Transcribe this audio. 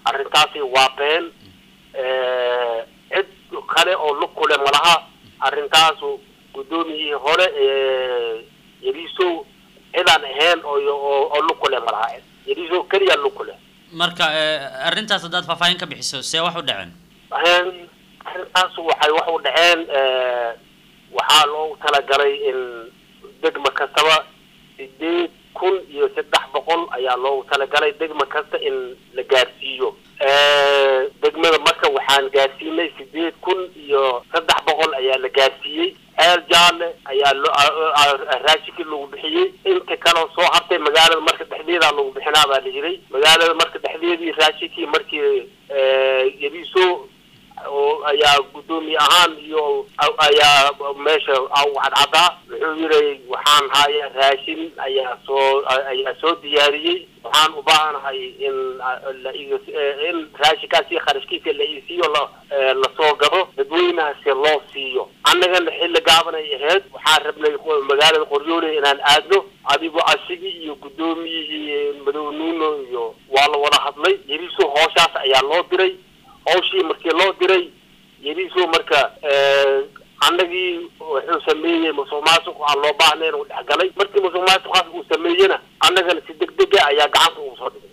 arrintaasi waa been cid kale oo lug kule malaha arrintaasu guddoomiyihii hore yariisow cidaan ahayn oo oo lug kule malaha yariisow keliya lug kule marka arrintaas haddaad faahfaahin ka bixiso see wax u dhaceen arrintaas waxay wax u dhaceen waxaa loogu talagalay in degma kastaba sideed kun iyo saddex boqol ayaa loogu talagalay degma kasta in la gaarsiiyo degmada marka waxaan gaarsiinay sideed kun iyo saddex boqol ayaa la gaarsiiyey ceel jaalle ayaa lo raashinkii lagu bixiyey inta kaleo soo hartay magaalada marka dhexdeedaa lagu bixinaa baa la yiray magaalada marka dhexdeedii raashinkii markii yariiso oo ayaa guddoomiye ahaan iyo ayaa meesha cadcadaa wuxuu yiray waxaan haya raashin ayaa soo ayaa soo diyaariyey waxaan u baahanahay in la in raashinkaasi kharashkiisa la isiiyo la lasoo gado dadweynahaasi loo siiyo annagana xilli gaabanay ahayd waxaan rabnay magaalada qoryoole inaan aadno adigo asigii iyo guddoomiyihii madow nuuno iyo waa la wada hadlay yariso hooshaas ayaa loo diray hawshii markii loo diray yariso marka annagii wuxuu sameeyey musuq maasuq aan loo baahnayn uu dhexgalay markii musuq maasuqaas uu sameeyena annagana si deg dega ayaa gacanta ugu soo dhigay